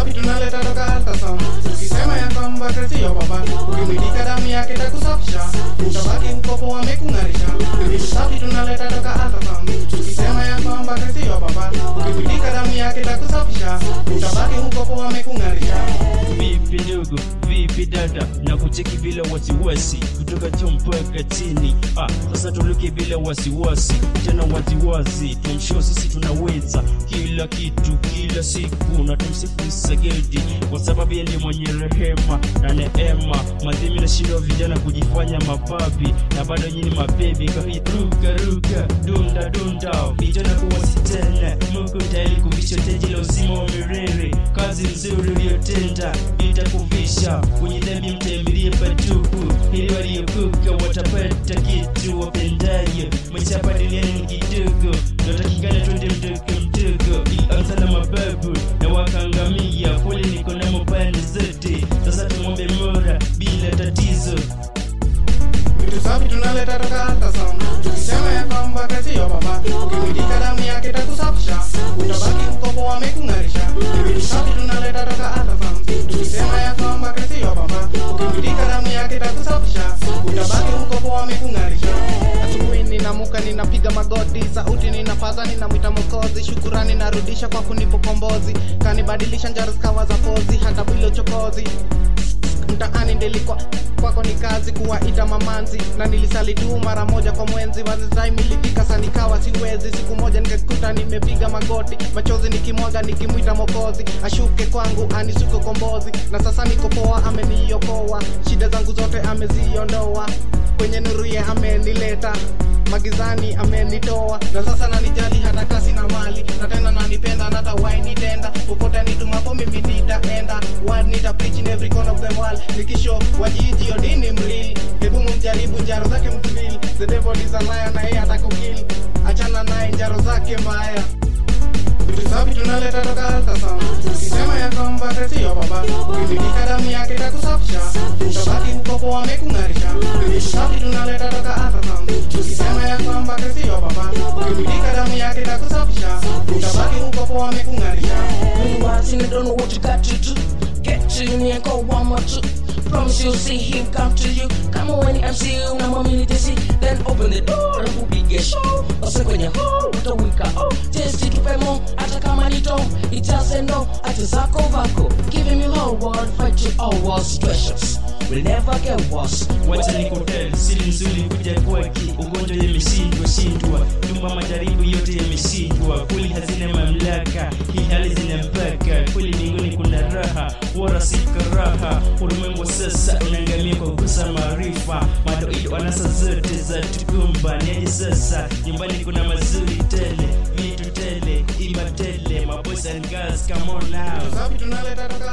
safi tunaleta toka altasam tukisema ya kwamba Kristo baba ukimwilika damu yake takusafisha utabaki ukopo wamekung'arisha vitu safi tunaleta toka altasam tukisema ya kwamba Kristo baba ukimwilika damu yake takusafisha utabaki ukopo wamekung'arisha vipi ndugu vipi dada na kucheki bila wasiwasi kutoka juu mpaka chini ah, sasa tuluke bila wasiwasi tena waziwazi tumsho sisi tunaweza kila kitu kila siku na tumsifu sagedi kwa sababu yeye ndiye mwenye rehema na neema madhimi na shindo vijana kujifanya mababi na bado nyini mabebi kahiruka ruka dunda dunda vijana kuwasi tena mungu tayari kuvisha teji la uzima wa milele kazi nzuri uliyotenda itakuvisha kwenye dhambi mtaimilie patupu ili waliokuka watapata kitu wapendayo maisha hapa duniani ni kidogo natakikana twende mdogo mdogo ilianza na mababu na wakaangamia pole niko namo pande zote sasa tumwombe mora bila tatizo vitu safi tunaleta toka altasam tukisema ya kwamba Kristo baba ukimwilika damu yake takusafisha utabaki ukopo wamekung'arisha vitu safi tunaleta toka altasam tukisema ya kwamba Kristo baba ukimwilika damu yake takusafisha utabaki ukopo wamekung'arisha asubuhi ninamuka ninapiga magoti sauti ninapaza ninamwita mokozi shukurani narudisha kwa kunipo kombozi kanibadilisha njaro zikawa za pozi hata bila uchokozi mtaani ndelikwa kwako ni kazi kuwaita mamanzi na nilisali tu mara moja kwa mwenzi time ilifika sa nikawa siwezi siku moja nikajikuta nimepiga magoti machozi nikimwaga nikimwita mokozi ashuke kwangu anisuke kombozi na sasa niko poa ameniokoa shida zangu zote ameziondoa kwenye nuru ye amenileta magizani amenitoa na sasa nanijali hata kasi na mali na tena nanipenda na hata wainitenda popote nitumapo mimi nitaenda word nita preach in every corner of the world nikisho wajiji odini mrili hebu mumjaribu njaro zake mtuvili the devil is a liar na yeye atakukili achana naye njaro zake mbaya vitu safi tunaleta toka altasam tukisema ya kwamba Kristo baba ukimilika damu yake takusafisha utabaki ukopo wamekung'arisha vitu safi tunaleta toka altasam tukisema ya kwamba Kristo baba ukimilika damu yake takusafisha utabaki ukopo wamekung'arisha When watching, I don't know what you got to do. Get to me and call one more two. Promise you'll see him come to you. Come on when I'm see you, now mommy to see. Then open the door and kupige show. Ose kwenye hall, utawika oh. Just tupe mo, hata kama ni tom. It doesn't know, ati zako vako. Giving me whole world, fight you all war situations. Will never get worse. wacha nikotel siri nzuri kuja kwake ugonjwa yameshindwa shindwa nyumba majaribu yote yameshindwa kweli hazina mamlaka hii hali zina mpaka kweli mbinguni kuna raha wala si karaha ulimwengu sasa unaangamia kwa kukosa maarifa madoido anasa zote za tukumba niaje sasa nyumbani kuna mazuri tele vitu tele ima tele maboys and girls come on now safi tunaleta toka